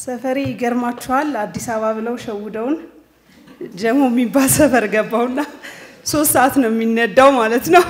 ሰፈሬ ይገርማችኋል። አዲስ አበባ ብለው ሸውደውን ጀሞ የሚባል ሰፈር ገባውና ሶስት ሰዓት ነው የሚነዳው ማለት ነው።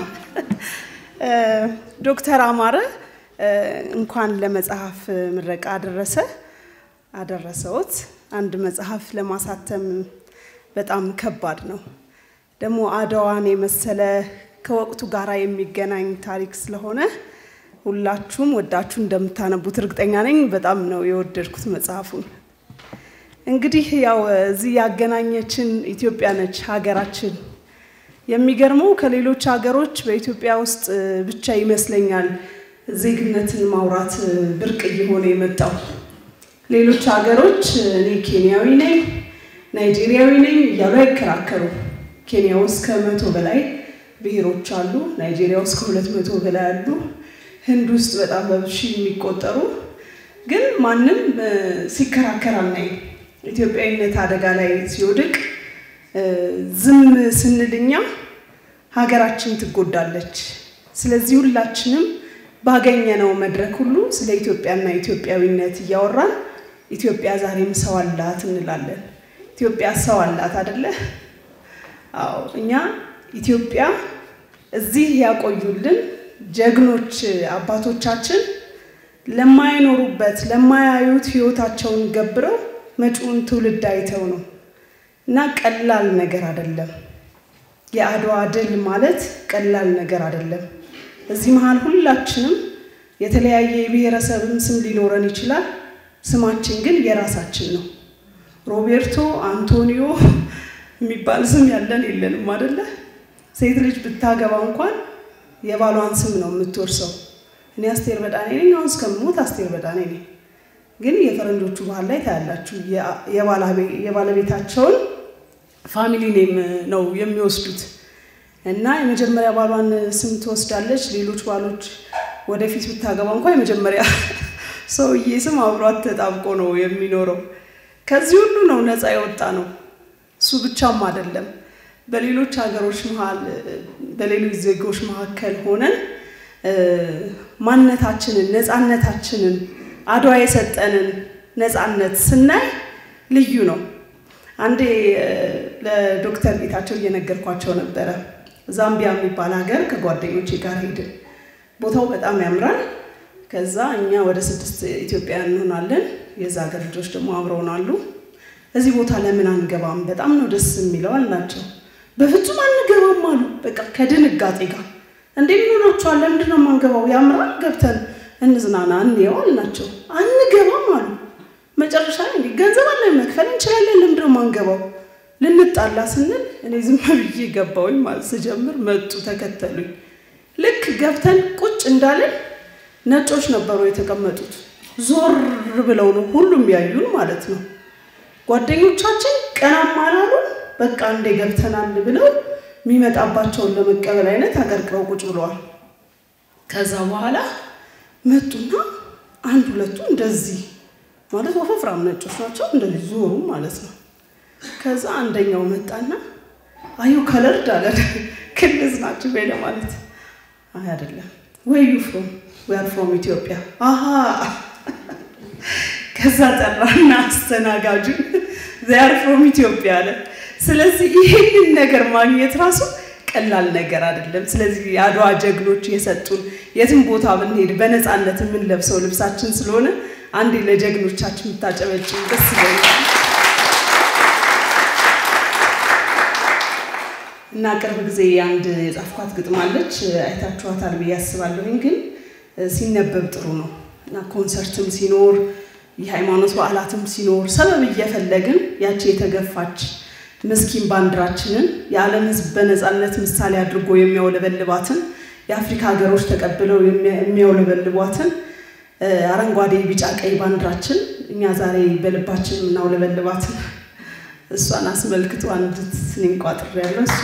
ዶክተር አማረ እንኳን ለመጽሐፍ ምረቃ አደረሰ አደረሰዎት። አንድ መጽሐፍ ለማሳተም በጣም ከባድ ነው። ደግሞ አድዋን የመሰለ ከወቅቱ ጋር የሚገናኝ ታሪክ ስለሆነ ሁላችሁም ወዳችሁ እንደምታነቡት እርግጠኛ ነኝ። በጣም ነው የወደድኩት መጽሐፉን። እንግዲህ ያው እዚህ ያገናኘችን ኢትዮጵያ ነች ሀገራችን። የሚገርመው ከሌሎች ሀገሮች በኢትዮጵያ ውስጥ ብቻ ይመስለኛል ዜግነትን ማውራት ብርቅ እየሆነ የመጣው። ሌሎች ሀገሮች እኔ ኬንያዊ ነኝ፣ ናይጄሪያዊ ነኝ እያሉ አይከራከሩ። ኬንያ ውስጥ ከመቶ በላይ ብሔሮች አሉ። ናይጄሪያ ውስጥ ከሁለት መቶ በላይ አሉ። ህንድ ውስጥ በጣም በብዙ የሚቆጠሩ ግን ማንም ሲከራከር አናይም። ኢትዮጵያዊነት አደጋ ላይ ሲወድቅ ዝም ስንልኛ ሀገራችን ትጎዳለች። ስለዚህ ሁላችንም ባገኘነው መድረክ ሁሉ ስለ ኢትዮጵያና ኢትዮጵያዊነት እያወራን ኢትዮጵያ ዛሬም ሰው አላት እንላለን። ኢትዮጵያ ሰው አላት አደለ? አዎ እኛ ኢትዮጵያ እዚህ ያቆዩልን ጀግኖች አባቶቻችን ለማይኖሩበት ለማያዩት ህይወታቸውን ገብረው መጪውን ትውልድ አይተው ነው እና ቀላል ነገር አይደለም። የአድዋ ድል ማለት ቀላል ነገር አይደለም። እዚህ መሀል ሁላችንም የተለያየ የብሔረሰብም ስም ሊኖረን ይችላል። ስማችን ግን የራሳችን ነው። ሮቤርቶ፣ አንቶኒዮ የሚባል ስም ያለን የለንም አደለ? ሴት ልጅ ብታገባ እንኳን የባሏን ስም ነው የምትወርሰው። እኔ አስቴር በዳኔ ነኝ፣ አሁን እስከምሞት አስቴር በዳኔ ነኝ። ግን የፈረንጆቹ ባህል ላይ ታያላችሁ፣ የባለቤታቸውን ፋሚሊ ኔም ነው የሚወስዱት እና የመጀመሪያ ባሏን ስም ትወስዳለች። ሌሎች ባሎች ወደፊት ብታገባ እንኳ የመጀመሪያ ሰውዬ ስም አብሯት ተጣብቆ ነው የሚኖረው። ከዚህ ሁሉ ነው ነፃ የወጣ ነው። እሱ ብቻም አይደለም። በሌሎች ሀገሮች መሀል በሌሎች ዜጎች መካከል ሆነን ማንነታችንን ነፃነታችንን አድዋ የሰጠንን ነፃነት ስናይ ልዩ ነው። አንዴ ለዶክተር ጌታቸው እየነገርኳቸው ነበረ። ዛምቢያ የሚባል ሀገር ከጓደኞቼ ጋር ሄድን። ቦታው በጣም ያምራል። ከዛ እኛ ወደ ስድስት ኢትዮጵያውያን እንሆናለን። የዛ ሀገር ልጆች ደግሞ አብረውን አሉ። እዚህ ቦታ ለምን አንገባም? በጣም ነው ደስ የሚለው አልናቸው። በፍጹም አንገባም አሉ። በቃ ከድንጋጤ ጋር እንዴ ምን ሆናችኋል? ለምንድን ነው የማንገባው? ያምራል፣ ገብተን እንዝናና እንየው አልናቸው። አንገባም አሉ። መጨረሻ ላይ እንዲህ ገንዘብ አለ መክፈል እንችላለን፣ ለምንድን ነው የማንገባው? ልንጣላ ስንል እኔ ዝም ብዬ ገባሁኝ ማለት ስጀምር መጡ ተከተሉኝ። ልክ ገብተን ቁጭ እንዳለን ነጮች ነበሩ የተቀመጡት። ዞር ብለው ነው ሁሉም ያዩን ማለት ነው። ጓደኞቻችን ቀናም አላሉ። በቃ እንዴ ገብተናል ብለው የሚመጣባቸውን ለመቀበል አይነት አቀርቅረው ቁጭ ብለዋል። ከዛ በኋላ መጡና አንድ ሁለቱ እንደዚህ ማለት ወፈፍራም ነጮች ናቸው። እንደዚህ ዞሩ ማለት ነው። ከዛ አንደኛው መጣና አዩ ከለርድ አለ ክልዝ ናቸው ወይ ለማለት አይ አይደለም ወይ ዩ ፍሮም ዊ አር ፍሮም ኢትዮጵያ አሃ ከዛ ጠራና አስተናጋጁን ዚ አር ፍሮም ኢትዮጵያ አለ ስለዚህ ይህንን ነገር ማግኘት ራሱ ቀላል ነገር አይደለም ስለዚህ የአድዋ ጀግኖች የሰጡን የትም ቦታ ብንሄድ በነፃነት የምንለብሰው ልብሳችን ስለሆነ አንዴ ለጀግኖቻችን የምታጨበጭም ደስ ይለኛል እና ቅርብ ጊዜ አንድ የጻፍኳት ግጥማለች አይታችኋታል ብዬ አስባለሁኝ። ግን ሲነበብ ጥሩ ነው እና ኮንሰርትም ሲኖር የሃይማኖት በዓላትም ሲኖር ሰበብ እየፈለግን ያቺ የተገፋች ምስኪን ባንዲራችንን የዓለም ሕዝብ በነፃነት ምሳሌ አድርጎ የሚያውለበልባትን የአፍሪካ ሀገሮች ተቀብለው የሚያውለበልቧትን አረንጓዴ፣ ቢጫ፣ ቀይ ባንዲራችን እኛ ዛሬ በልባችን የምናውለበልባትን እሷን አስመልክቶ አንድ ስኔን ቋጥር ያለው እሱ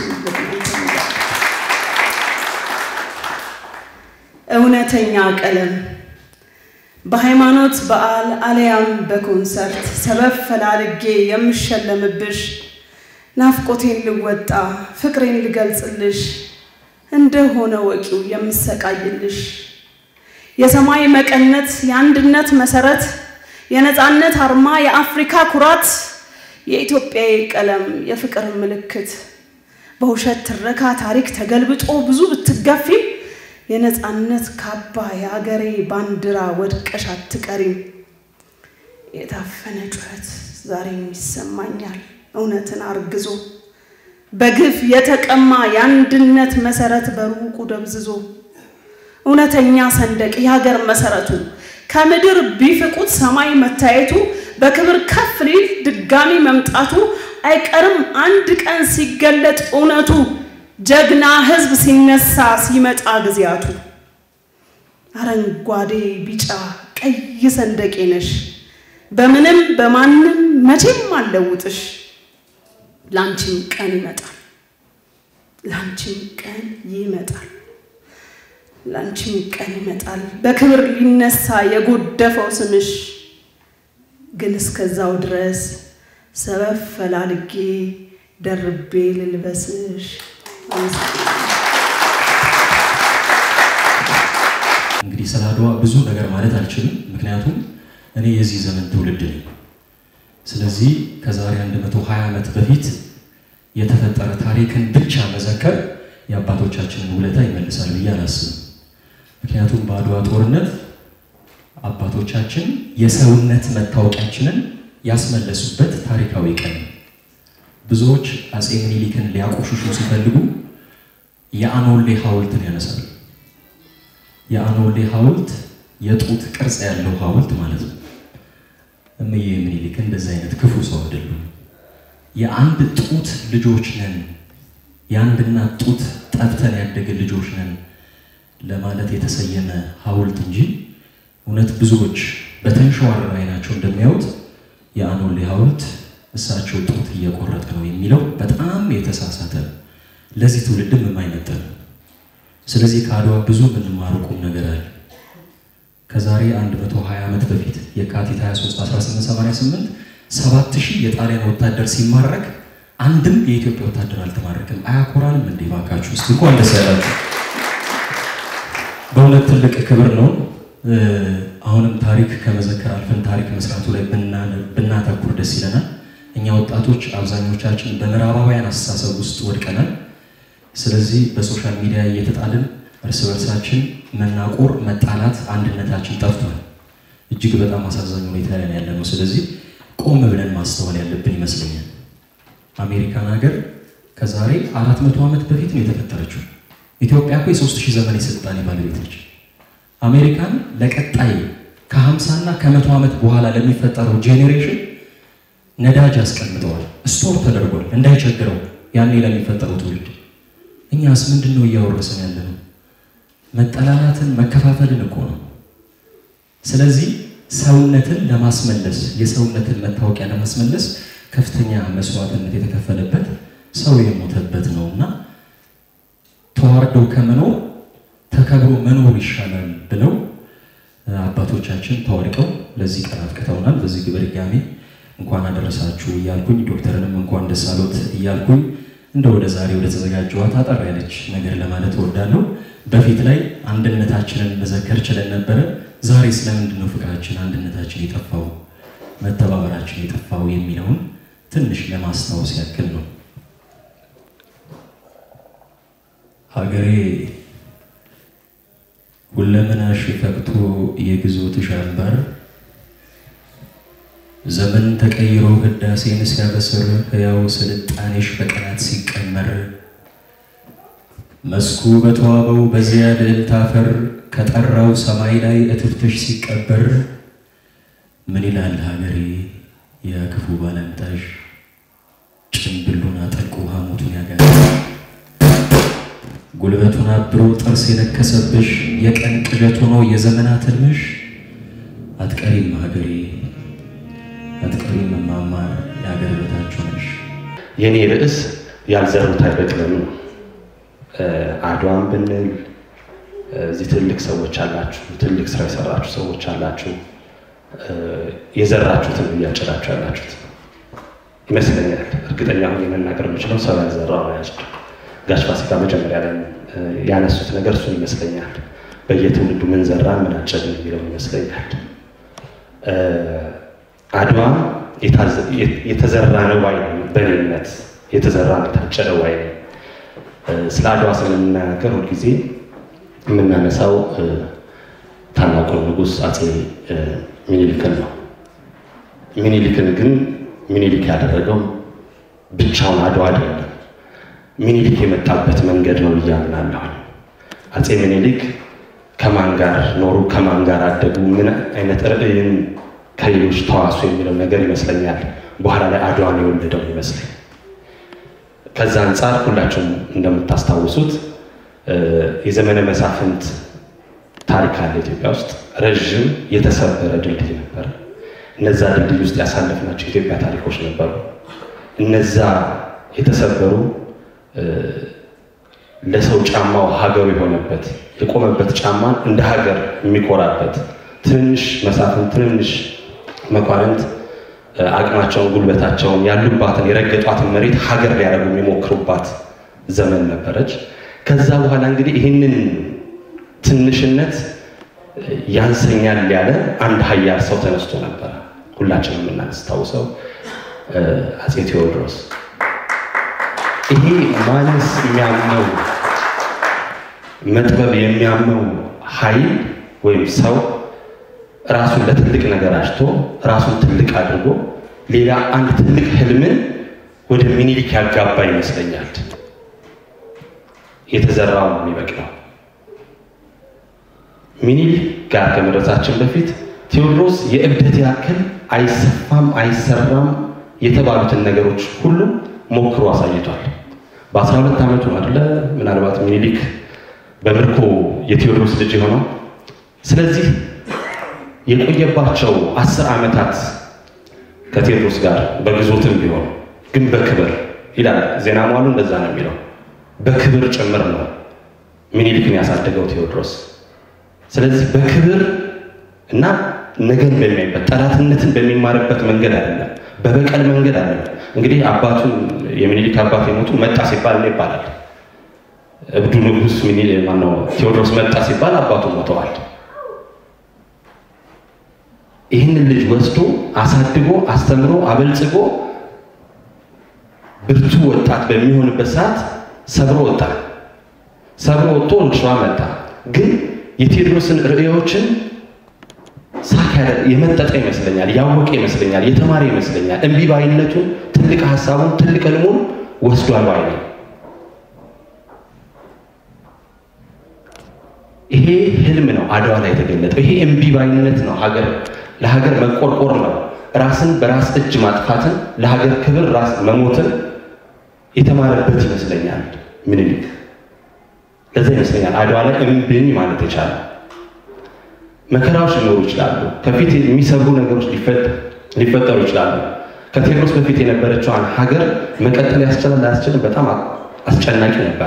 እውነተኛ ቀለም በሃይማኖት በዓል አለያም በኮንሰርት ሰበብ ፈላልጌ የምሸለምብሽ ናፍቆቴን ልወጣ ፍቅሬን ልገልጽልሽ እንደሆነ ወቂው የምሰቃይልሽ የሰማይ መቀነት የአንድነት መሰረት የነፃነት አርማ፣ የአፍሪካ ኩራት፣ የኢትዮጵያዊ ቀለም፣ የፍቅር ምልክት በውሸት ትረካ ታሪክ ተገልብጦ ብዙ ብትገፊም የነፃነት ካባ የአገሬ ባንዲራ ወድቀሽ አትቀሪም። የታፈነ ጩኸት ዛሬም ይሰማኛል እውነትን አርግዞ በግፍ የተቀማ የአንድነት መሰረት በሩቁ ደብዝዞ እውነተኛ ሰንደቅ የሀገር መሰረቱ ከምድር ቢፍቁት ሰማይ መታየቱ በክብር ከፍ ሊል ድጋሚ መምጣቱ አይቀርም አንድ ቀን ሲገለጥ እውነቱ ጀግና ሕዝብ ሲነሳ ሲመጣ ጊዜያቱ አረንጓዴ ቢጫ ቀይ ሰንደቄ ነሽ በምንም በማንም መቼም አልለውጥሽ ላንቺም ቀን ይመጣል ላንቺም ቀን ይመጣል ላንቺም ቀን ይመጣል በክብር ሊነሳ የጎደፈው ስምሽ ግን እስከዛው ድረስ ሰበብ ፈላልጌ ደርቤ ልልበስሽ። እንግዲህ ስለ አድዋ ብዙ ነገር ማለት አልችልም፣ ምክንያቱም እኔ የዚህ ዘመን ትውልድ ነኝ። ስለዚህ ከዛሬ 120 ዓመት በፊት የተፈጠረ ታሪክን ብቻ መዘከር የአባቶቻችንን ውለታ ይመልሳል ብዬ አላስብም። ምክንያቱም በአድዋ ጦርነት አባቶቻችን የሰውነት መታወቂያችንን ያስመለሱበት ታሪካዊ ቀን ነው። ብዙዎች አፄ ምኒልክን ሊያቆሽሹ ሲፈልጉ የአኖሌ ሐውልትን ያነሳሉ። የአኖሌ ሐውልት የጡት ቅርጽ ያለው ሐውልት ማለት ነው። እምዬ ምኒልክ እንደዚህ አይነት ክፉ ሰው አይደሉም። የአንድ ጡት ልጆች ነን፣ የአንድ እናት ጡት ጠብተን ያደገ ልጆች ነን ለማለት የተሰየመ ሐውልት እንጂ እውነት ብዙዎች በተንሸዋረረ አይናቸው እንደሚያዩት የአኖሌ ሐውልት እሳቸው ጡት እየቆረጠ ነው የሚለው በጣም የተሳሳተ ለዚህ ትውልድም የማይመጥን ነው። ስለዚህ ከአድዋ ብዙ የምንማሩ ቁም ነገር አለ። ከዛሬ 120 ዓመት በፊት የካቲት 23 1888 ሰባት ሺህ የጣሊያን ወታደር ሲማረክ አንድም የኢትዮጵያ ወታደር አልተማረክም። አያኮራንም እንዴ? ባካችሁ እስቲ እንኳን ደስ ያላችሁ። በእውነት ትልቅ ክብር ነው። አሁንም ታሪክ ከመዘከር አልፈን ታሪክ መስራቱ ላይ ብናተኩር ደስ ይለናል። እኛ ወጣቶች አብዛኞቻችን በምዕራባውያን አስተሳሰብ ውስጥ ወድቀናል። ስለዚህ በሶሻል ሚዲያ እየተጣልን እርስ በርሳችን መናቆር፣ መጣላት፣ አንድነታችን ጠፍቷል። እጅግ በጣም አሳዛኝ ሁኔታ ላይ ያለ ነው። ስለዚህ ቆም ብለን ማስተዋል ያለብን ይመስለኛል። አሜሪካን ሀገር ከዛሬ አራት መቶ ዓመት በፊት ነው የተፈጠረችው። ኢትዮጵያ እኮ የሶስት ሺህ ዘመን የስልጣኔ ባለቤት ነች። አሜሪካን ለቀጣይ ከ50 እና ከመቶ ዓመት በኋላ ለሚፈጠረው ጄኔሬሽን ነዳጅ አስቀምጠዋል፣ ስቶር ተደርጓል እንዳይቸግረው ያኔ ለሚፈጠረው ትውልድ። እኛስ ምንድን ነው እያወረሰን ያለ ነው? መጠላላትን መከፋፈልን እኮ ነው። ስለዚህ ሰውነትን ለማስመለስ የሰውነትን መታወቂያ ለማስመለስ ከፍተኛ መስዋዕትነት የተከፈለበት ሰው የሞተበት ነው እና ተዋርደው ከመኖር ተከብሮ መኖር ይሻላል ብለው አባቶቻችን ተዋድቀው ለዚህ ቀን አብቅተውናል። በዚህ ግብር ድጋሜ እንኳን አደረሳችሁ እያልኩኝ ዶክተርንም እንኳን ደስ አሎት እያልኩኝ እንደ ወደ ዛሬ ወደ ተዘጋጀዋት አጠር ያለች ነገር ለማለት እወዳለሁ። በፊት ላይ አንድነታችንን መዘከር ችለን ነበረ። ዛሬ ስለምንድን ነው ፍቅራችን፣ አንድነታችን የጠፋው መተባበራችን የጠፋው የሚለውን ትንሽ ለማስታወስ ያክል ነው። ሀገሬ ሁለመናሽ ፈቅቶ የግዞትሽ አንባር ዘመን ተቀይሮ ህዳሴን ሲያበስር ሕያው ስልጣኔሽ በቀናት ሲቀመር መስኩ በተዋበው በዚያ ልዕልት አፈር ከጠራው ሰማይ ላይ እትብትሽ ሲቀበር ምን ይላል ሀገሬ የክፉ ባለምታሽ ጭንብሉን አጠልቆ ሐሞቱን ያጋል ጉልበቱን አብሮ ጥርስ የነከሰብሽ የቀን ቅዠት ሆኖ የዘመናት ህልምሽ አትቀሪም ሀገሬ አትቀሪም እማማ የሀገር በታች ነሽ። የኔ ርዕስ ያልዘሩት አይበቅልም ነው። አድዋን ብንል እዚህ ትልቅ ሰዎች አላችሁ፣ ትልቅ ስራ የሰራችሁ ሰዎች አላችሁ። የዘራችሁትን እያጨዳችሁ ያላችሁት ይመስለኛል። እርግጠኛ ሆኜ መናገር የምችለው ሰው ያልዘራው ነው ያጭድ። ጋሽ ፋሲካ መጀመሪያ ላይ ያነሱት ነገር እሱን ይመስለኛል። በየትውልዱ ምን ዘራን ምን አጨድን የሚለው ይመስለኛል። አድዋ የተዘራ ነው ባይ በእኔነት የተዘራ የታጨደ ባይ ስለ አድዋ ስለምናገር ሁልጊዜ የምናነሳው ታላቁን ንጉሥ አፄ ሚኒሊክን ነው። ሚኒሊክን ግን ሚኒሊክ ያደረገው ብቻውን አድዋ አይደለም። ሚኒሊክ የመጣበት መንገድ ነው ብዬ አምናለሁ። አፄ ሚኒሊክ ከማን ጋር ኖሩ፣ ከማን ጋር አደጉ፣ ምን አይነት ርዕይን ከሌሎች ተዋሱ የሚለው ነገር ይመስለኛል በኋላ ላይ አድዋን የወለደው ይመስለኝ። ከዛ አንጻር ሁላችሁም እንደምታስታውሱት የዘመነ መሳፍንት ታሪክ አለ ኢትዮጵያ ውስጥ ረዥም የተሰበረ ድልድይ ነበረ። እነዛ ድልድይ ውስጥ ያሳለፍናቸው የኢትዮጵያ ታሪኮች ነበሩ። እነዛ የተሰበሩ ለሰው ጫማው ሀገሩ የሆነበት የቆመበት ጫማን እንደ ሀገር የሚኮራበት ትንንሽ መሳፍንት ትንንሽ መኳንንት አቅማቸውን ጉልበታቸውን ያሉባትን የረገጧትን መሬት ሀገር ሊያደርጉ የሚሞክሩባት ዘመን ነበረች። ከዛ በኋላ እንግዲህ ይህንን ትንሽነት ያንሰኛል ያለ አንድ ሀያል ሰው ተነስቶ ነበረ። ሁላችንም የምናስታውሰው አፄ ቴዎድሮስ። ይሄ ማነስ የሚያመው መጥበብ የሚያመው ኃይል ወይም ሰው ራሱን ለትልቅ ነገር አጭቶ ራሱን ትልቅ አድርጎ ሌላ አንድ ትልቅ ህልምን ወደ ሚኒሊክ ያጋባ ይመስለኛል። የተዘራው ነው የሚበቅለው። ሚኒሊክ ጋር ከመድረሳችን በፊት ቴዎድሮስ የእብደት ያክል አይሰፋም አይሰራም የተባሉትን ነገሮች ሁሉ ሞክሮ አሳይቷል። በአስራ ሁለት ዓመቱ አይደለ ምናልባት ሚኒሊክ በምርኮ የቴዎድሮስ ልጅ የሆነው። ስለዚህ የቆየባቸው አስር ዓመታት ከቴዎድሮስ ጋር በግዞትም ቢሆን ግን በክብር ይላል ዜና መዋዕሉ እንደዛ ነው የሚለው በክብር ጭምር ነው ሚኒሊክን ያሳደገው ቴዎድሮስ። ስለዚህ በክብር እና ነገን በሚያይበት ጠላትነትን በሚማርበት መንገድ አይደለም፣ በበቀል መንገድ አይደለም። እንግዲህ አባቱን የሚኒሊክ አባት የሞቱ መጣ ሲባል ነው ይባላል። እብዱ ንጉሥ ሚኒሊክ ማነው ቴዎድሮስ መጣ ሲባል አባቱ ሞተዋል። ይህንን ልጅ ወስዶ አሳድጎ አስተምሮ አበልጽጎ ብርቱ ወጣት በሚሆንበት ሰዓት ሰብሮ ወጣ። ሰብሮ ወጥቶ ወደ ሸዋ መጣ። ግን የቴዎድሮስን ርዕዮችን ሳካ የመጠጠ ይመስለኛል፣ ያወቀ ይመስለኛል፣ የተማረ ይመስለኛል። እምቢ ባይነቱን ትልቅ ሀሳቡን ትልቅ ህልሙን ወስዷል ባይ ነው። ይሄ ህልም ነው አድዋ ላይ የተገለጠው። ይሄ እምቢ ባይነት ነው ሀገር ለሀገር መቆርቆር ነው። ራስን በራስ እጅ ማጥፋትን፣ ለሀገር ክብር ራስ መሞትን የተማረበት ይመስለኛል ምኒልክ። ለዛ ይመስለኛል አድዋ ላይ እምብኝ ማለት የቻለ። መከራዎች ሊኖሩ ይችላሉ። ከፊት የሚሰብሩ ነገሮች ሊፈጠሩ ይችላሉ። ከቴዎድሮስ በፊት የነበረችዋን ሀገር መቀጠል ያስችላል ላያስችልም በጣም አስጨናቂ ነበረ።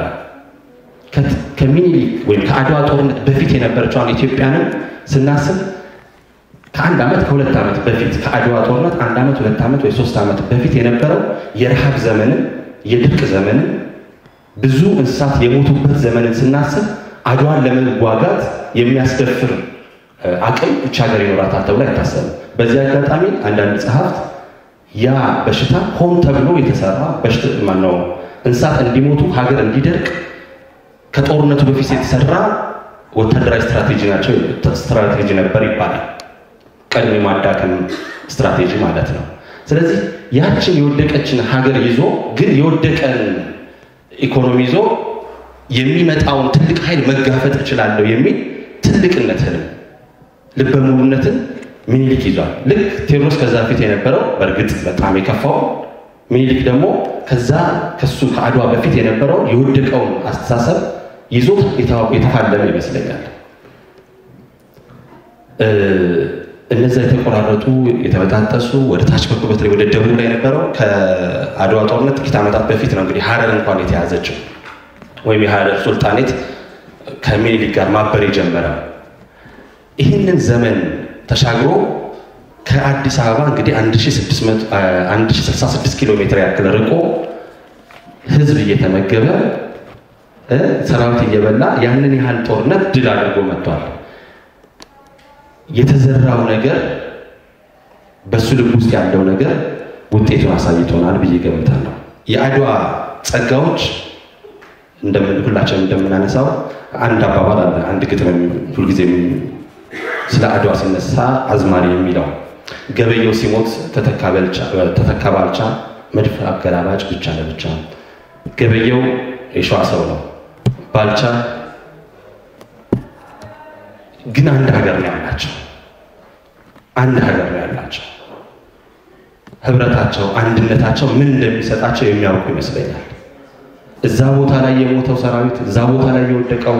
ከሚኒሊክ ወይም ከአድዋ ጦርነት በፊት የነበረችዋን ኢትዮጵያንም ስናስብ ከአንድ ዓመት ከሁለት ዓመት በፊት ከአድዋ ጦርነት አንድ ዓመት ሁለት ዓመት ወይ ሶስት ዓመት በፊት የነበረው የረሃብ ዘመንን የድርቅ ዘመንን ብዙ እንስሳት የሞቱበት ዘመንን ስናስብ አድዋን ለመዋጋት የሚያስደፍር አቅም እች ሀገር ይኖራታል ተብሎ አይታሰብም። በዚህ አጋጣሚ አንዳንድ ጸሐፍት ያ በሽታ ሆን ተብሎ የተሰራ ማነው እንስሳት እንዲሞቱ ሀገር እንዲደርቅ ከጦርነቱ በፊት የተሰራ ወታደራዊ ስትራቴጂ ናቸው ስትራቴጂ ነበር ይባላል። ቀድሞ የማዳከም ስትራቴጂ ማለት ነው። ስለዚህ ያችን የወደቀችን ሀገር ይዞ ግን የወደቀን ኢኮኖሚ ይዞ የሚመጣውን ትልቅ ኃይል መጋፈጥ እችላለሁ የሚል ትልቅነት ህልም ልበ ሙሉነትን ሚኒሊክ ይዟል። ልክ ቴዎድሮስ ከዛ በፊት የነበረው በእርግጥ በጣም የከፋው ሚኒሊክ ደግሞ ከዛ ከሱ ከአድዋ በፊት የነበረው የወደቀውን አስተሳሰብ ይዞ የተፋለመ ይመስለኛል። እነዛ የተቆራረጡ የተበጣጠሱ ወደ ታች በኩል በተለይ ወደ ደቡብ ላይ የነበረው ከአድዋ ጦርነት ጥቂት ዓመታት በፊት ነው እንግዲህ ሀረር እንኳን የተያዘችው ወይም የሀረር ሱልጣኔት ከሚኒሊክ ጋር ማበር የጀመረው። ይህንን ዘመን ተሻግሮ ከአዲስ አበባ እንግዲህ 1066 ኪሎ ሜትር ያክል ርቆ ህዝብ እየተመገበ ሰራዊት እየበላ ያንን ያህል ጦርነት ድል አድርጎ መጥቷል። የተዘራው ነገር በሱ ልብ ውስጥ ያለው ነገር ውጤቱን አሳይቶናል ብዬ ገምታለሁ። የአድዋ ጸጋዎች እንደምን ሁላችንም እንደምናነሳው አንድ አባባል አለ። አንድ ግጥም ሁልጊዜ ስለ አድዋ ሲነሳ አዝማሪ የሚለው ገበየው ሲሞት ተተካ ባልቻ፣ መድፍ አገላባጭ ብቻ ለብቻ። ገበየው የሸዋ ሰው ነው። ባልቻ ግን አንድ ሀገር ነው ያላቸው። አንድ ሀገር ነው ያላቸው። ህብረታቸው፣ አንድነታቸው ምን እንደሚሰጣቸው የሚያውቁ ይመስለኛል። እዛ ቦታ ላይ የሞተው ሰራዊት፣ እዛ ቦታ ላይ የወደቀው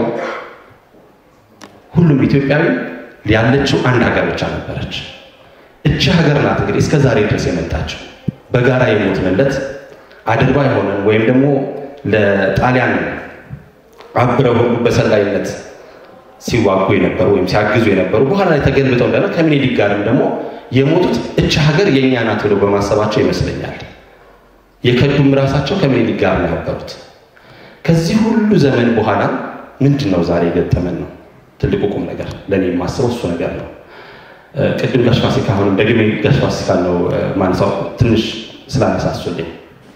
ሁሉም ኢትዮጵያዊ ያለችው አንድ ሀገር ብቻ ነበረች። እቺ ሀገር ናት እንግዲህ እስከ ዛሬ ድረስ የመጣችው በጋራ የሞትንለት አድርባይ ሆነን ወይም ደግሞ ለጣሊያን አብረው ሁሉ በሰላይነት ሲዋጉ የነበሩ ወይም ሲያግዙ የነበሩ በኋላ ላይ ተገልብጠው እንደነ ከምኒልክ ጋርም ደግሞ የሞቱት እቺ ሀገር የእኛ ናት ብለው በማሰባቸው ይመስለኛል። የከዱም ራሳቸው ከምኒልክ ጋር ነው የነበሩት። ከዚህ ሁሉ ዘመን በኋላ ምንድን ነው ዛሬ የገጠመን ነው ትልቁ ቁም ነገር ለእኔ የማስበው እሱ ነገር ነው። ቅድም ጋሽ ፋሲካ አሁንም ደግሜ ጋሽ ፋሲካ ነው ማንሳው ትንሽ ስላነሳሱልኝ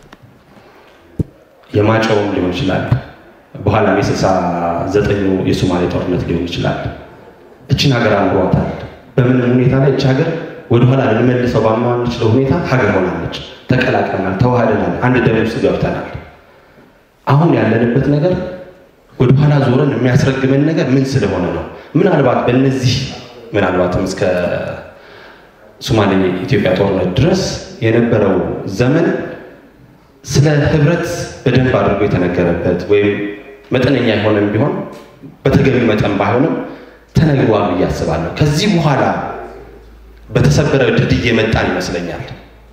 የማጨውም ሊሆን ይችላል በኋላም የስልሳ ዘጠኙ የሶማሌ ጦርነት ሊሆን ይችላል። እችን ሀገር አምሯታል። በምንም ሁኔታ ላይ እች ሀገር ወደኋላ ልንመልሰው ባማንችለው ሁኔታ ሀገር ሆናለች። ተቀላቅለናል፣ ተዋህደናል፣ አንድ ደም ውስጥ ገብተናል። አሁን ያለንበት ነገር ወደኋላ ዞረን የሚያስረግመን ነገር ምን ስለሆነ ነው? ምናልባት በእነዚህ ምናልባትም እስከ ሶማሌ ኢትዮጵያ ጦርነት ድረስ የነበረው ዘመን ስለ ህብረት በደንብ አድርጎ የተነገረበት ወይም መጠነኛ የሆነም ቢሆን በተገቢ መጠን ባይሆንም ተነግሯል ብዬ አስባለሁ። ከዚህ በኋላ በተሰበረ ድልድይ የመጣን ይመስለኛል።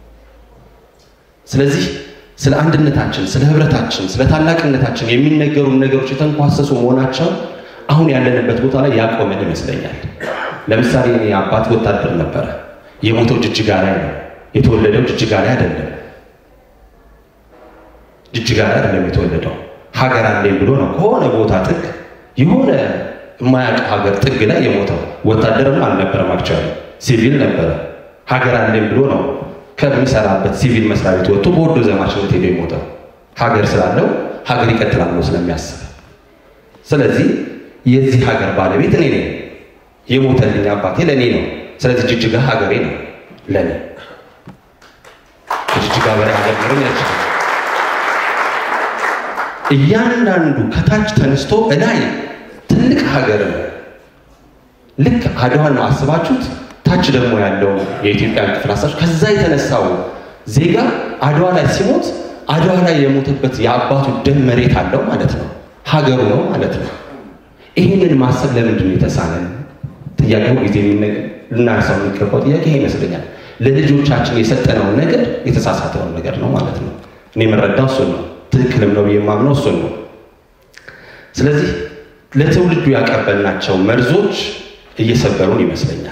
ስለዚህ ስለ አንድነታችን፣ ስለ ህብረታችን፣ ስለ ታላቅነታችን የሚነገሩ ነገሮች የተንኳሰሱ መሆናቸው አሁን ያለንበት ቦታ ላይ ያቆመን ይመስለኛል። ለምሳሌ እኔ አባት ወታደር ነበረ። የሞተው ጅጅጋ ላይ ነው። የተወለደው ጅጅጋ ላይ አይደለም። ጅጅጋ ላይ አይደለም የተወለደው። ሀገር አለኝ ብሎ ነው ከሆነ ቦታ ጥግ የሆነ የማያውቅ ሀገር ጥግ ላይ የሞተው። ወታደርም አልነበረም፣ አክቹዋሊ ሲቪል ነበረ። ሀገር አለኝ ብሎ ነው ከሚሰራበት ሲቪል መስሪያ ቤት ወጥቶ በወዶ ዘማችነት ሄዶ የሞተው ሀገር ስላለው ሀገር ይቀጥላል ብሎ ስለሚያስብ። ስለዚህ የዚህ ሀገር ባለቤት እኔ ነኝ። የሞተልኝ አባቴ ለእኔ ነው። ስለዚህ ጅጅጋ ሀገሬ ነው ለእኔ። ከጅጅጋ በላይ ሀገር ኖረኝ አይችልም። እያንዳንዱ ከታች ተነስቶ እላይ ትልቅ ሀገር ነው። ልክ አድዋን ነው አስባችሁት። ታች ደግሞ ያለው የኢትዮጵያን ክፍል አሳችሁ ከዛ የተነሳው ዜጋ አድዋ ላይ ሲሞት አድዋ ላይ የሞተበት የአባቱ ደም መሬት አለው ማለት ነው፣ ሀገሩ ነው ማለት ነው። ይህንን ማሰብ ለምንድን ነው የተሳነን? ጥያቄው ጊዜ ልናነሳው የሚገባው ጥያቄ ይሄ ይመስለኛል። ለልጆቻችን የሰጠነውን ነገር የተሳሳተውን ነገር ነው ማለት ነው። እኔ የምረዳው እሱን ነው። ትክክልም ነው ብዬ የማምነው እሱን ነው። ስለዚህ ለትውልዱ ያቀበልናቸው መርዞች እየሰበሩን ይመስለኛል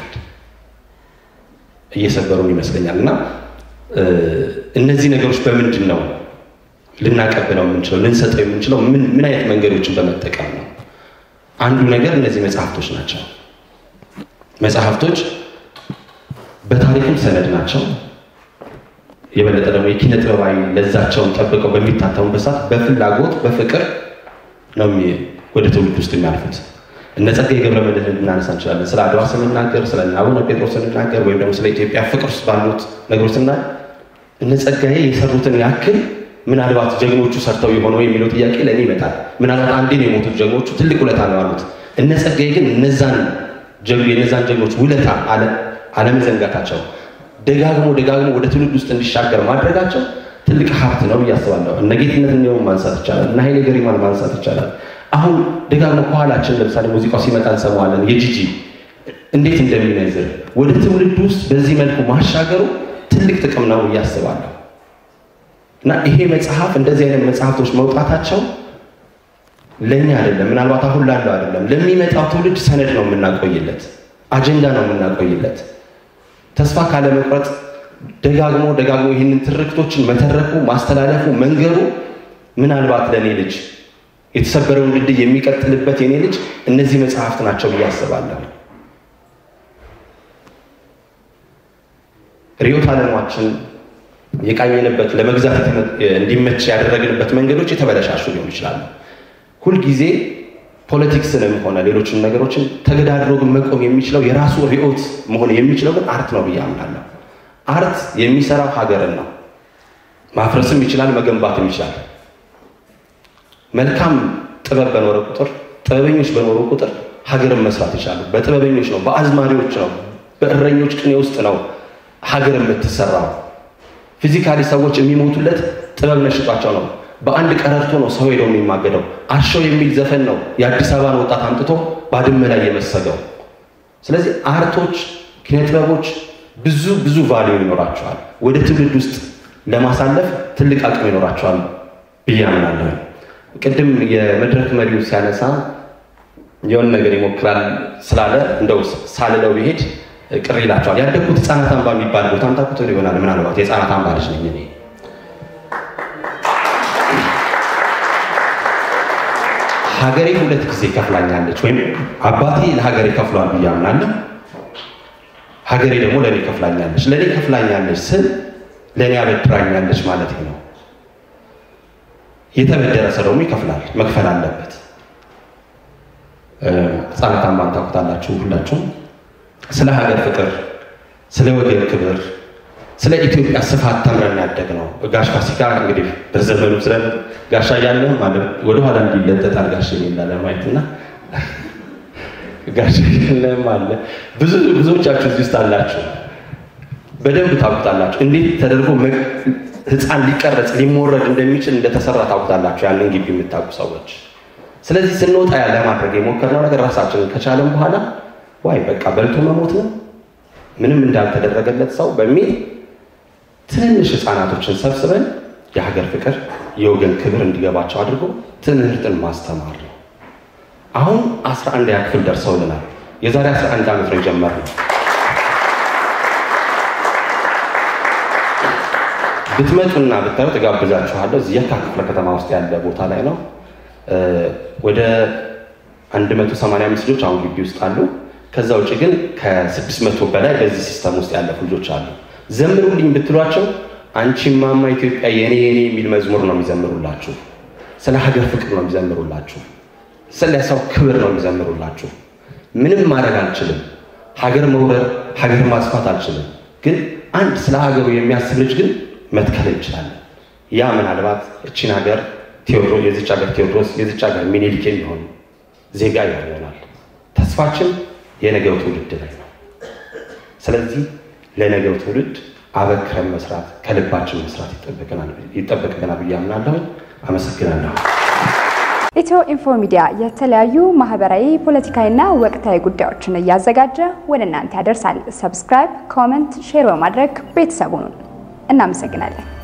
እየሰበሩን ይመስለኛል እና እነዚህ ነገሮች በምንድን ነው ልናቀብለው የምንችለው ልንሰጠው የምንችለው ምን ምን አይነት መንገዶችን በመጠቀም ነው? አንዱ ነገር እነዚህ መጽሐፍቶች ናቸው። መጽሐፍቶች በታሪክም ሰነድ ናቸው። የበለጠ ደግሞ የኪነ ጥበባዊ ለዛቸውን ጠብቀው በሚታተሙበት ሰዓት በፍላጎት በፍቅር ነው ወደ ትውልድ ውስጥ የሚያልፉት። እነ ጸጋዬ ገብረ መድኅን ልናነሳ እንችላለን። ስለ አድዋ ስንናገር፣ ስለ አቡነ ጴጥሮስ ስንናገር፣ ወይም ደግሞ ስለ ኢትዮጵያ ፍቅር ውስጥ ባሉት ነገሮች ስናይ እነ ጸጋዬ የሰሩትን ያክል ምናልባት ጀግኖቹ ሰርተው የሆነው የሚለው ጥያቄ ለእኔ ይመጣል። ምናልባት አንዴ ነው የሞቱት ጀግኖቹ፣ ትልቅ ውለታ ነው ያሉት። እነ ጸጋዬ ግን እነዛን የነዛን ጀግኖች ውለታ አለመዘንጋታቸው ደጋግሞ ደጋግሞ ወደ ትውልድ ውስጥ እንዲሻገር ማድረጋቸው ትልቅ ሀብት ነው ብዬ አስባለሁ። እነ ጌትነት እንዲሁም ማንሳት ይቻላል። እነ ኃይሌ ገሪማን ማንሳት ይቻላል። አሁን ደጋግሞ ከኋላችን ለምሳሌ ሙዚቃው ሲመጣ እንሰማዋለን። የጂጂ እንዴት እንደሚነዝር ወደ ትውልድ ውስጥ በዚህ መልኩ ማሻገሩ ትልቅ ጥቅም ነው ብዬ አስባለሁ። እና ይሄ መጽሐፍ እንደዚህ አይነት መጽሐፍቶች መውጣታቸው ለእኛ አይደለም፣ ምናልባት አሁን ላለው አይደለም፣ ለሚመጣው ትውልድ ሰነድ ነው የምናቆይለት፣ አጀንዳ ነው የምናቆይለት። ተስፋ ካለመቁረጥ ደጋግሞ ደጋግሞ ይህንን ትርክቶችን መተረኩ፣ ማስተላለፉ፣ መንገሩ ምናልባት ለእኔ ልጅ የተሰበረውን ድልድይ የሚቀጥልበት የኔ ልጅ እነዚህ መጽሐፍት ናቸው ብዬ አስባለሁ። ርዕዮተ ዓለማችን የቃኘንበት ለመግዛት እንዲመች ያደረግንበት መንገዶች የተበለሻሹ ሊሆኑ ይችላሉ። ሁልጊዜ ፖለቲክስንም ሆነ ሌሎችን ነገሮችን ተገዳድሮ ግን መቆም የሚችለው የራሱ ርዕዮት መሆን የሚችለው ግን አርት ነው ብዬ አምናለሁ። አርት የሚሰራው ሀገርን ነው። ማፍረስም ይችላል፣ መገንባትም ይችላል። መልካም ጥበብ በኖረ ቁጥር፣ ጥበበኞች በኖሩ ቁጥር ሀገርን መስራት ይችላሉ። በጥበበኞች ነው፣ በአዝማሪዎች ነው፣ በእረኞች ቅኔ ውስጥ ነው ሀገር የምትሰራው። ፊዚካሊ ሰዎች የሚሞቱለት ጥበብ ነሽጧቸው ነው። በአንድ ቀረርቶ ነው ሰው ሄደው የሚማገደው። አሸው የሚል ዘፈን ነው የአዲስ አበባን ወጣት አምጥቶ ባድመ ላይ የመሰገው። ስለዚህ አርቶች፣ ኪነጥበቦች ብዙ ብዙ ቫሊዩ ይኖራቸዋል። ወደ ትውልድ ውስጥ ለማሳለፍ ትልቅ አቅም ይኖራቸዋል ብዬ አምናለሁ። ቅድም የመድረክ መሪው ሲያነሳ የሆነ ነገር ይሞክራል ስላለ እንደው ሳልለው ብሄድ ቅር ይላቸዋል። ያደግኩት ህፃናት አምባ የሚባል ቦታ ታውቁት ይሆናል። ምናልባት የህፃናት አምባ ልጅ ነኝ እኔ። ሀገሬ ሁለት ጊዜ ከፍላኛለች፣ ወይም አባቴ ለሀገሬ ከፍሏል ብዬ አምናለሁ። ሀገሬ ደግሞ ለእኔ ከፍላኛለች። ለእኔ ከፍላኛለች ስል ለእኔ አበድራኛለች ማለት ነው። የተበደረ ሰው ደግሞ ይከፍላል፣ መክፈል አለበት። ህፃናት አምባን ታውቁታላችሁ ሁላችሁም። ስለ ሀገር ፍቅር፣ ስለ ወገን ክብር፣ ስለ ኢትዮጵያ ስፋት ተምረን ያደግ ነው። ጋሽ ፋሲካ እንግዲህ በዘመኑ ስለ ጋሻ እያለ ማለት ወደኋላ እንዲለጠጣል ጋሽ የሚላለ ማየትና ጋሽ እያለም አለ ብዙ ብዙዎቻችሁ እዚህ ውስጥ አላችሁ፣ በደንብ ታውቁታላችሁ። እንዴት ተደርጎ ህፃን ሊቀረጽ ሊሞረድ እንደሚችል እንደተሰራ ታውቁታላችሁ፣ ያንን ግቢ የምታውቁ ሰዎች። ስለዚህ ስንወጣ ያለ ማድረግ የሞከርነው ነገር ራሳችንን ከቻለን በኋላ ዋይ በቃ በልቶ መሞት ነው ምንም እንዳልተደረገለት ሰው በሚል ትንንሽ ህፃናቶችን ሰብስበን የሀገር ፍቅር የወገን ክብር እንዲገባቸው አድርጎ ትምህርትን ማስተማር ነው። አሁን አስራ አንድ ክፍል ደርሰውልናል። የዛሬ 11 ዓመት ነው የጀመርነው። ብትመጡና ብታዩ ትጋብዛችኋለሁ። እዚህ የካ ክፍለ ከተማ ውስጥ ያለ ቦታ ላይ ነው። ወደ 185 ልጆች አሁን ግቢ ውስጥ አሉ። ከዛ ውጭ ግን ከ600 በላይ በዚህ ሲስተም ውስጥ ያለፉ ልጆች አሉ። ዘምሩልኝ ብትሏቸው አንቺ ማማ ኢትዮጵያ የኔ የኔ የሚል መዝሙር ነው የሚዘምሩላችሁ። ስለ ሀገር ፍቅር ነው የሚዘምሩላችሁ። ስለ ሰው ክብር ነው የሚዘምሩላችሁ። ምንም ማድረግ አልችልም፣ ሀገር መውረር፣ ሀገር ማስፋት አልችልም። ግን አንድ ስለ ሀገሩ የሚያስብ ልጅ ግን መትከል እንችላለን። ያ ምናልባት እቺን ሀገር ቴዎድሮስ የዚች ሀገር ቴዎድሮስ የዚች ሀገር ሚኒሊክ የሚሆን ዜጋ ይሆናል። ተስፋችን የነገው ትውልድ ላይ ነው። ስለዚህ ለነገው ትውልድ አበክረን መስራት ከልባችን መስራት ይጠበቅብናል ብዬ አምናለሁ። አመሰግናለሁ። ኢትዮ ኢንፎ ሚዲያ የተለያዩ ማህበራዊ፣ ፖለቲካዊና ወቅታዊ ጉዳዮችን እያዘጋጀ ወደ እናንተ ያደርሳል። ሰብስክራይብ፣ ኮመንት፣ ሼር በማድረግ ቤተሰቡን እናመሰግናለን።